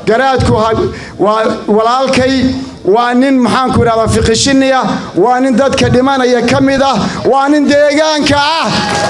garaadku waa walaalkay waa nin maxaanku idhahdaa fiqishiniya waa nin dadka dhimanaya ka mid ah waa nin deegaanka ah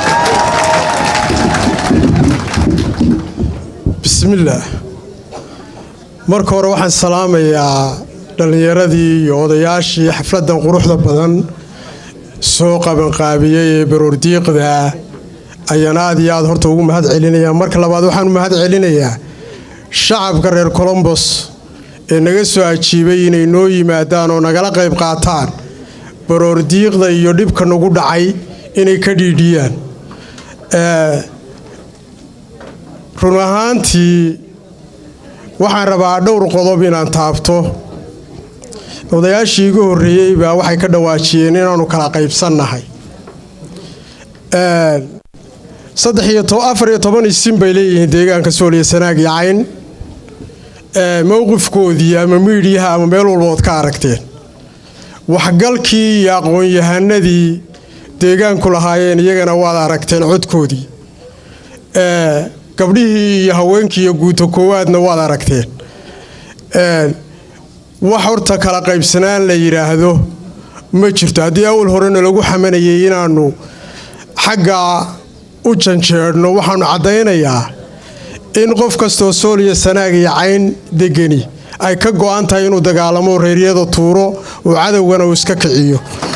bismillaah marka hore waxaan salaamayaa dhallinyaradii iyo odayaashii xafladdan quruxda badan soo qabanqaabiyey ee baroordiiqda ayaan aad iyo aad horta ugu mahad celinayaa marka labaad waxaan u mahad celinayaa shacabka reer colombos ee naga soo ajiibay inay noo yimaadaan oo nagala qayb qaataan baroordiiqda iyo dhibka nagu dhacay inay ka dhiidhiyaan run ahaantii waxaan rabaa dhowr qodob inaan taabto odayaashii igu horreeyey baa waxay ka dhawaajiyeen inaannu kala qaybsannahay saddex iyo afar iyo toban isin bay leeyihiin deegaanka sooliya sanaag iyo cayn mowqifkoodii ama miidhiyaha ama meel walbood ka aragteen waxgalkii iyo aqoon-yahanadii deegaanku lahaayeen iyagana waad aragteen codkoodii gabdhihii iyo haweenkii iyo guuto koowaadna waad aragteen wax horta kala qaybsanaan la yidhaahdo ma jirto haddii awal horena lagu xamanayay inaannu xaggaa u janjeedhno waxaannu caddaynayaa in qof kastoo sooliya sanaag iyo cayn degani ay ka go'an tahay inuu dagaalamo reeryada tuuro oo cadowgana uu iska kiciyo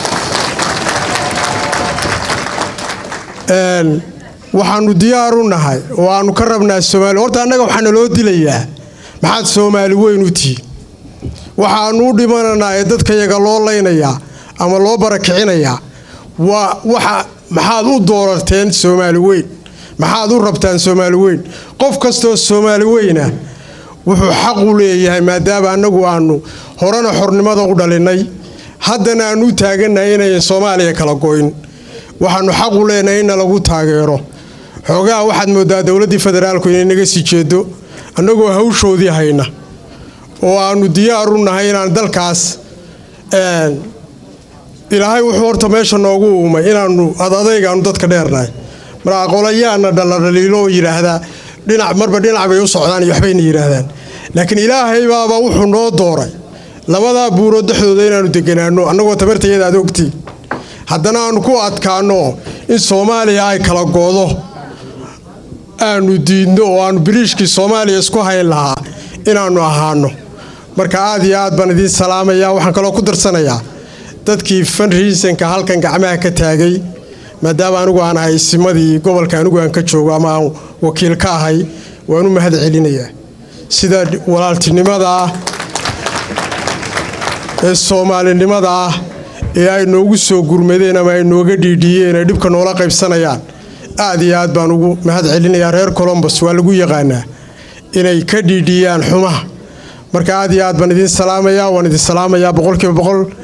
waxaannu diyaar u nahay oo aannu ka rabnaa soomaali horta annaga waxaa naloo dilayaa maxaad soomaali weyn u tihiin waxaannu u dhimananaa ee dadkayaga loo laynayaa ama loo barakicinayaa waa waxa maxaad u doorarteen soomaali weyn maxaad u rabtaan soomaali weyn qof kastoo soomaali weyna wuxuu xaq u leeyahay maadaama annagu aannu horena xornimada u dhalinnay haddana aannu u taagannahay inayan soomaaliya kala goyn waxaannu xaq u leenahay inna lagu taageero xoogaha waxaad moodaa dowladdii federaalku inay naga sii jeedo annagoo hawshoodii hayna oo aannu diyaar u nahay inaan dalkaas ilaahay wuxuu horta meesha noogu uumay inaannu adadaygaannu dadka dheernahay mar aqolayaana dhaladhaliilo oo yidhaahdaa dhinac marba dhinac bay u socdaan iyo waxbayna yidhaahdaan laakiin ilaahay baaba wuxuu noo dooray labadaa buurood dhexdooda inaannu deganaanno annagoo tabartayada aad ogtiin haddana aannu ku adkaanno in soomaaliya ay kala goodo aannu diidno oo aannu biriishkii soomaaliya isku hayn lahaa inaannu ahaano marka aad iyo aad baan idiin salaamayaa waxaan kaloo ku darsanayaa dadkii fanriisanka halkan gacmaha ka taagay maadaama anigu aan ahay isimadii gobolka anigu aan ka joogo ama aan wakiil ka ahay waan u mahad celinayaa sida walaaltinimada ah ee soomaalinimada ah ee ay noogu soo gurmadeen ama ay nooga dhiidhiyeen ay dhibka noola qaybsanayaan aad iyo aad baan ugu mahad celinayaa reer colombos waa lagu yaqaanaa inay ka dhiidhiyaan xumaha marka aad iyo aad baan idiin salaamayaa waan idin salaamayaa boqolkiiba boqol